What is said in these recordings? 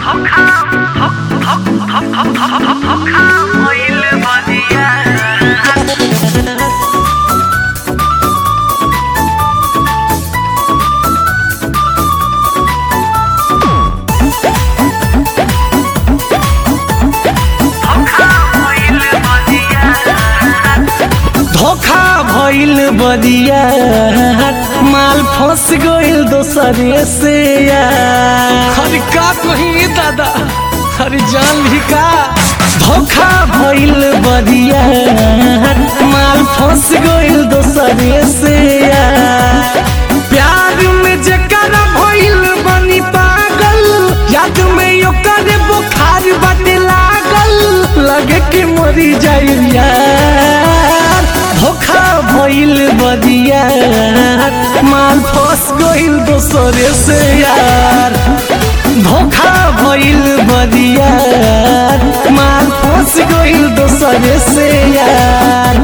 धोखा भइल बदिया माल फंस गइल दोसरे से यार अरे का कही दादा अरे जान ली का धोखा भइल बदिया माल फंस गइल दोसरे से यार प्यार में जेकर भइल बनी पागल याद में ओकर बुखार बाटे लागल लगे कि मरी जाई यार धोखा भइल बदिया माल फंस गइल दोसरे से यार धोखा भइल बदिया माल फंस गइल दोसरे से यार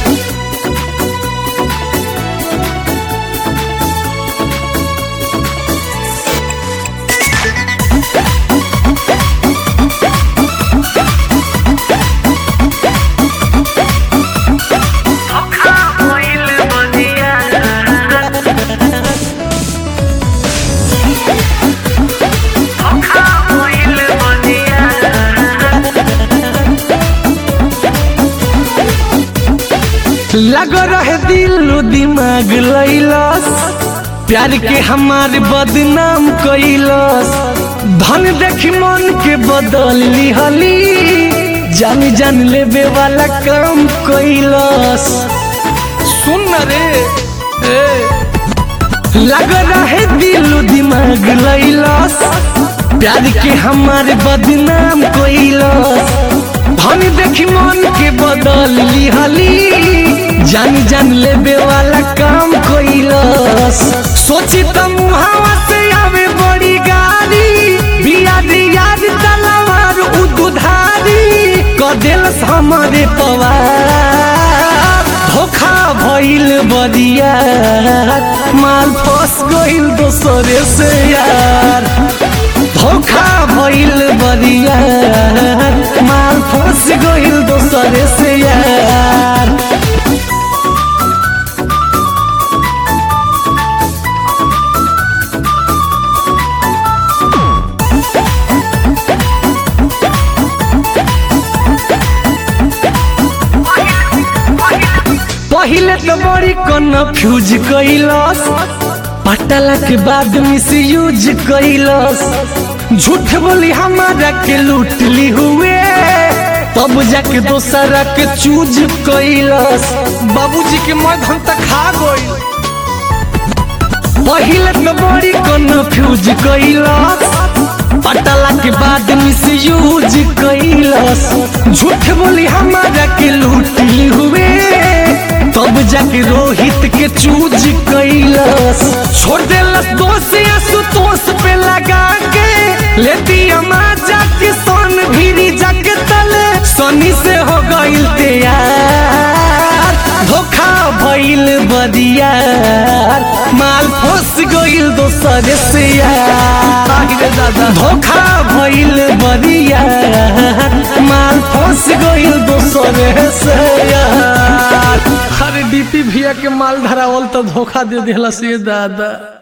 लग रहे दिल दिमाग लैलस प्यार के हमार बदनाम कैलस धन देखी मन के बदल लिहली जान जान लेबे वाला काम कैलस सुन न रे ए लग रहे दिल दिमाग लैलस प्यार के हमार बदनाम कैलस धन देखी मन के बदल लिहली जान जान लेबे वाला काम कैलस सोची त मुहावा से आवे बड़ी गाड़ी बिया याद तलवार उ दुधारी क देलस हमारे पवार धोखा भइल बदिया माल फंस गइल दोसरे से यार धोखा भइल बदिया माल फंस गइल दोसरे से यार पहिले तो बड़ी कन्फ्यूज कैलस पटला के बाद मिस यूज कैलस झूठ बोली हमारा के लूट ली हुए तब जाके दोसरा के चूज कैलस बाबूजी के मद हम तक खा गई पहिले तो बड़ी कन्फ्यूज कैलस पटला के बाद मिस यूज कैलस झूठ बोली हमारा के लूट ली हुए तब जाके रोहित के चूज कैलस छोड़ देलस दोष आशुतोष पे लगा के लेती अमा जाके सोन भीरी जाके तले सनी से हो गइल तैयार धोखा भइल बदियार माल फंस गइल दोसरे से यार रे दादा धोखा भइल बदियार माल फंस गइल दोसरे से यार अरे डीपी भैया के माल धरावल तो धोखा दे दिला से दादा